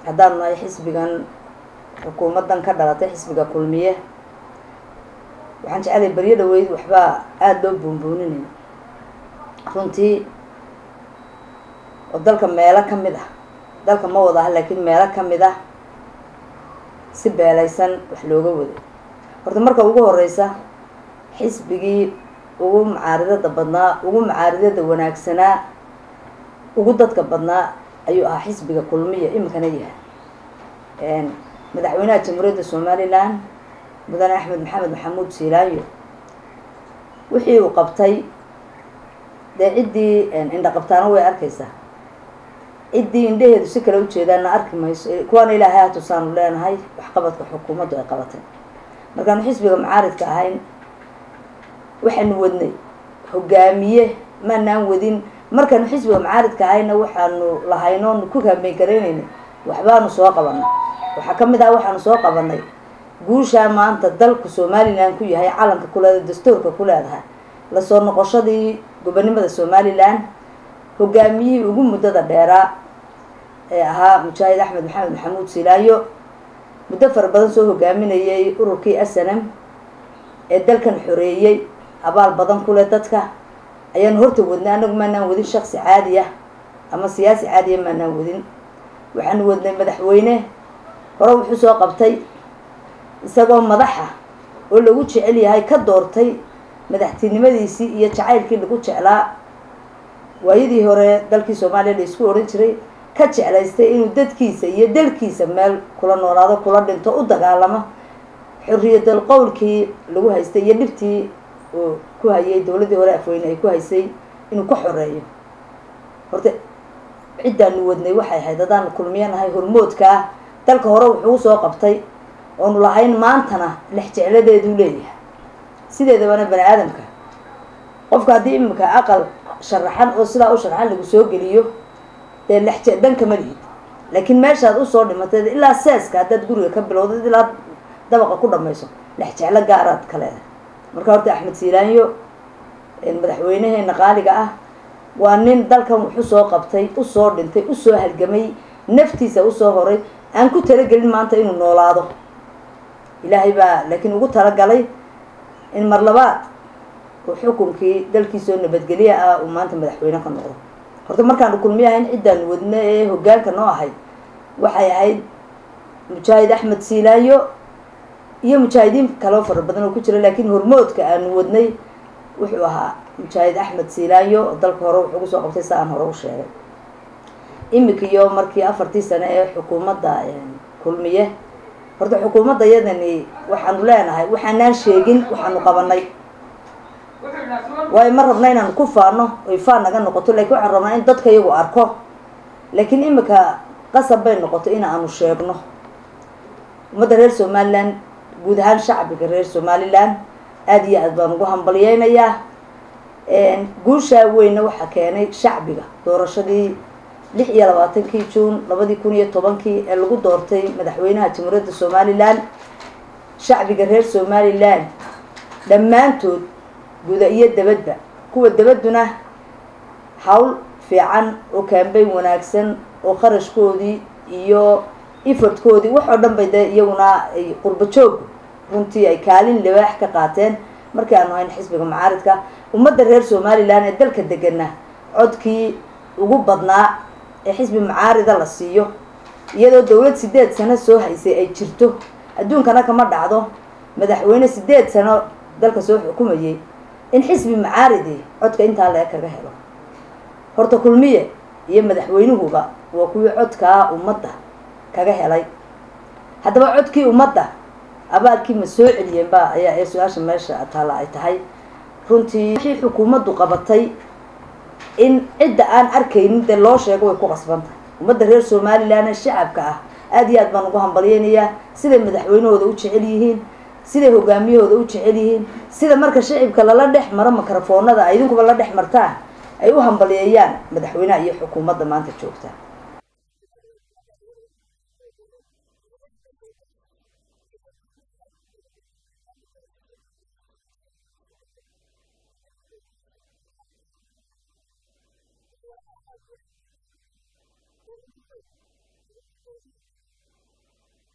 haddaanu nahay xisbigan xukuumaddan ka dhalatay xisbiga kulmiye waxaan jecelay beryo dhaweyd waxbaa aada loo buunbuuninay runtii oo dalka meelo ka mid ah dalka ma wada ah laakiin meelo ka mid ah si beelaysan wax looga waday horta marka ugu horeysa xisbigii ugu macaaridada badnaa ugu macaaridada wanaagsanaa ugu dadka badnaa ayuu ahaa xisbiga kulmiya iminkana yahay madaxweynaha jamhuuriyadda somalilan mudane axmed maxamed maxamuud siilaayo wixii uu qabtay dee ciddii indha qabtaana way arkaysaa ciddii indhaheedu si kale ujeedaana arki mayso kuwaana ilaahay hatusaanu leenahay waxqabadka xukuumaddu ay qabatay markaanu xisbiga macaaridka ahayn waxaanu wadnay hogaamiye maanaan wadin markaanu xisbiga macaaridka ahayna waxaanu lahaynoonu ku kaambeyn garaynayna waxbaanu soo qabanay waxaa ka mid ah waxaanu soo qabanay guushaa maanta dalku somalilan ku yahay calanka kuleeda dastuurka ku leedahay lasoo noqoshadii gobonimada somalilan hogaamiyihii ugu muddada dheeraa ee ahaa mujaahid axmed maxamed maxamuud silaayo muddo fara badan soo hogaaminayay ururkii asanam ee dalkan xoreeyey abaal badan ku leh dadka ayaanu horta wadnay anagu maanaan wadin shaksi caadi ah ama siyaasi caadiya maanaan wadin waxaanu wadnay madaxweyne hore wuxuu soo qabtay isagoo madaxa oo lagu jecel yahay ka doortay madaxtinimadiisii iyo jacaylkii lagu jeclaa waayadii hore dalkii soomaaliya la isku odhan jiray ka jeclaystay inuu dadkiisa iyo dalkiisa meel kula noolaado kula dhinto u dagaalamo xorriyadal qowlkii lagu haystay iyo dhibtii uu ku hayay dowladdii hore afweyne ay ku haysay inuu ka xoreeyo horta ciddaanu wadnay waxay ahayd haddaanu kulmiyanahay hormoodka ah dalka hore wuxuu usoo qabtay oonu lahayn maantana lex jecladeeduu leeyahay sideedabana bani aadamka qofka haddii iminka aqal sharaxan oo sidaa u sharaxan lagu soo geliyo dee lex danka ma lihid laakiin meeshaad usoo dhimatay ilaa seeska haddaad guriga ka bilowdad ilaa dabaqa ku dhamayso lex jeclo gaaraad ka leedahay marka horta axmed siilaanyo madaxweynaheena qaaliga ah waa nin dalkan wuxu soo qabtay usoo dhintay usoo halgamay naftiisa usoo horay aan ku talagelin maanta inuu noolaado ilaahay baa laakiin ugu talagalay in mar labaad uu xukunkii dalkiisoo nabadgelye ah uu maanta madaxweyne ka noqdo horta markaanu kulmiy ahayn ciddaanu wadna ee hogaanka noo ahayd waxay ahayd mujaahid axmed siilaayo iyo mujaahidiin kaloo fara badan oo ku jira laakiin hormoodka aanu wadnay wuxuu ahaa mujaahid axmed siilaayo oo dalka hore wuxuu kusoo qabtay sa aan hore u sheegay imika iyo markii afartii sane ee xukuumadda kulmiye horta xukuumadda yadani waxaanu leenahay waxaanaan sheegin waxaanu qabanay waayo ma rabna inaanu ku faano oy faan naga noqoto lakin waxaan rabnaa in dadka iyagu arko laakiin imika qasab bay noqoto in aanu sheegno ummadda reer somalilan guud ahaan shacbiga reer somalilan aada iyo aad baan ugu hambalyeynayaa guushaa weyna waxaa keenay shacbiga doorashadii lix iyo labaatankii juun labadii kun iyo tobankii ee lagu doortay madaxweynaha jamhuuriyadda somalilan shacbiga reer somalilan dhammaantood guda iyo dabadba kuwa dabadduna hawl fiican oo kaambeyn wanaagsan oo kharashkoodii iyo effortkoodii wax oo dhan bay dee iyaguna ay qurbo joog runtii ay kaalin libaax ka qaateen markii aanu hayn xisbiga macaaridka ummadda reer somalilan ee dalka degana codkii ugu badnaa ee xisbi macaarida la siiyo iyadoo dawlad sideed sano soo haysay ay jirto adduunkana kama dhacdo madaxweyne sideed sano dalka soo xukumayay in xisbi macaaridi codka intaa lee kaga helo horta kulmiye iyo madaxweynuhuba waa kuwii codkaa ummadda kaga helay haddaba codkii ummadda abaalkii ma soo celiyeen ba ayaa ee su-aasha meesha taalla ay tahay runtii wixii xukuumaddu qabatay in cidda aan arkaynin dee loo sheego way ku qasban tahay ummadda reer somalilan ee shacabka ah aada iyo aad baan ugu hambalyeynayaa siday madaxweynahooda u jecel yihiin siday hogaamiyahooda u jecel yihiin sida marka shacibka lala dhex maro mikrofoonada ay idinkuba la dhex martaan ay u hambalyeeyaan madaxweynaha iyo xukuumadda maanta joogta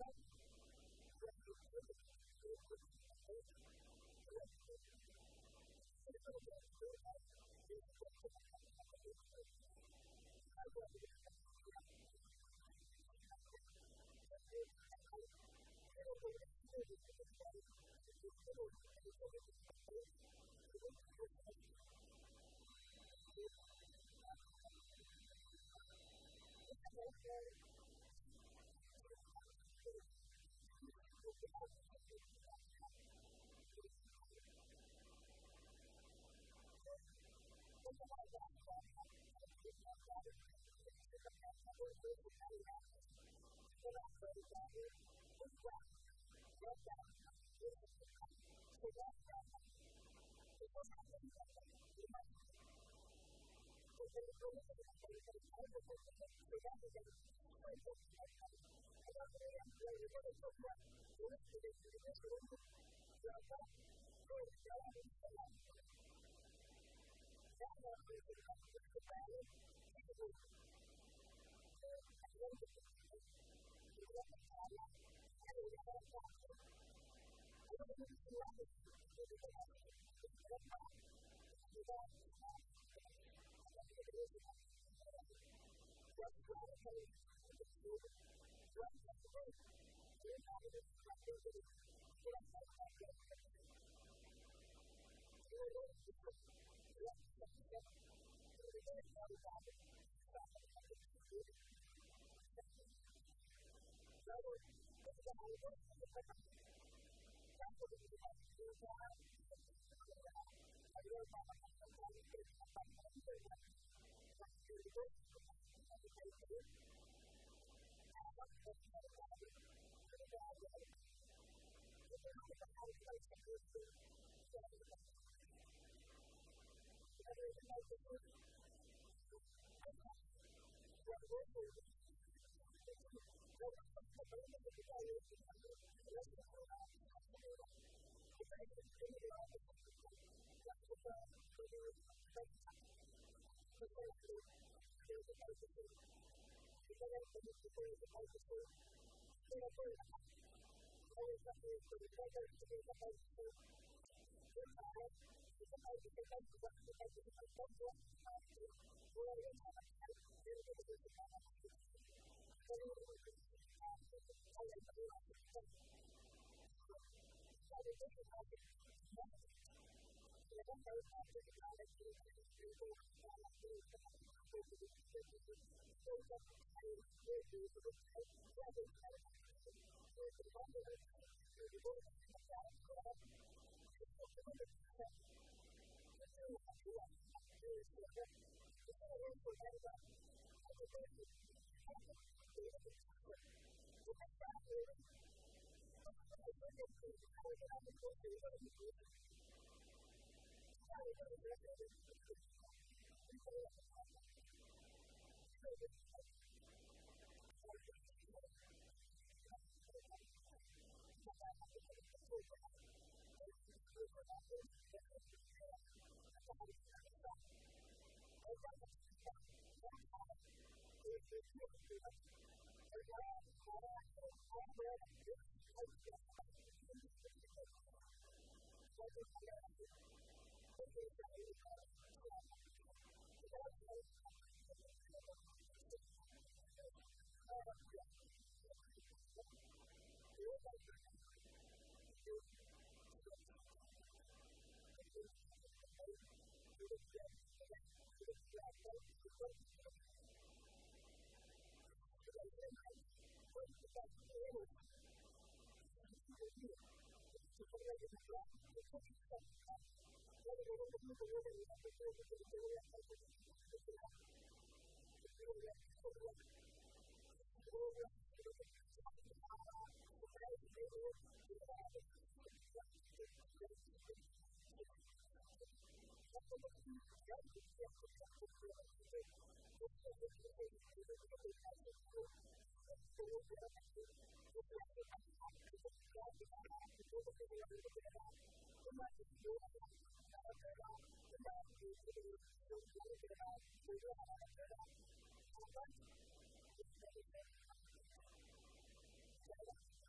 Thank you.